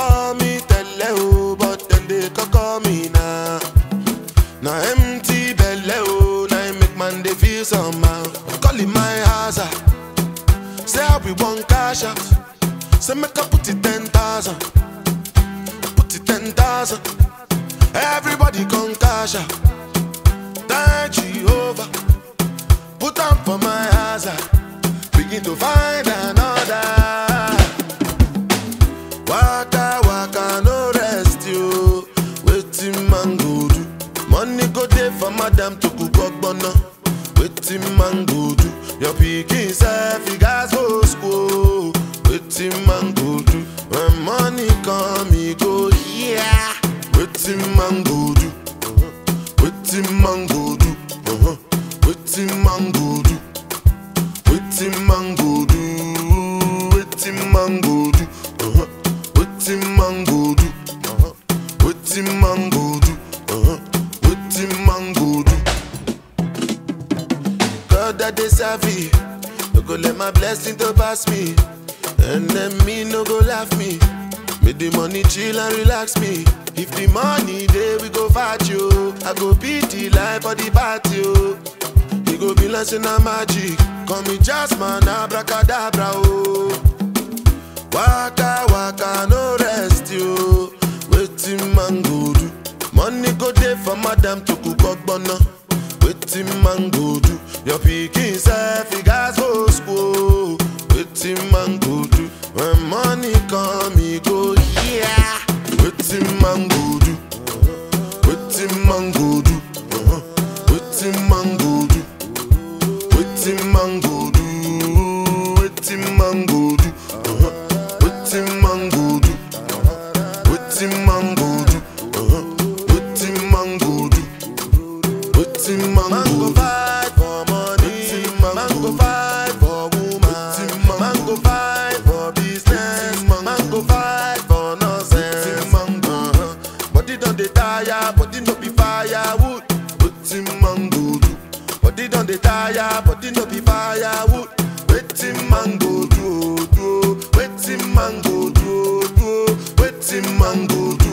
call me tele o, but then they call me now. Now empty belly oh, now it make man they feel somehow. Calling my house, ah. say I be one cash out. Say make I put it ten thousand, put it ten thousand. Everybody come cash out. Thank Jehovah, put on for my house. ah. Begin to find another. Waka waka no rest yo. Wetin man go do? Money go dey for madam to cook ogbonna. Wetin man go do? Your pikin sef e gas go school. Wetin man go do? When money come e go yeah. Wetin man go do? Wetin man go do? Uh-huh. Wetin man go do? Wetin man go do? Wetin man go do? Uh-huh. Wetin man go do? Uh-huh. Wetin man go do? Uh-huh. Wetin man go do? God that dey serve me, no go let my blessing to pass me. And then me no go laugh me. Make the money chill and relax me. If the money dey, we go fight you. I go beat the life for the party. Oh. You go be like say na magic. Call me Jasmine, abracadabra, oh. Waka waka no rest yo. Wetin man go do? Money go dey for madam to cook ogbonna. Wetin man go do? Your pikin sef e gas go school. Wetin man go do? When money come e go yeah. Wetin man go do? Wetin man go do? Uh-huh. Wetin man go do? Wetin man go do? Wetin man go do? Uh-huh. Wetin man go do? Wetin man go do? Uh-huh. Wetin man go do? Wetin man go fight for money? Man go fight for woman? Man go fight for business? Man go fight for nonsense? Uh-huh. Body don dey tire, body no be firewood. Wetin man go do? Body don dey tire, body no be firewood. Wetin man go do? oh, do? oh? Wetin man go do? oh, do? oh? Wetin man go do?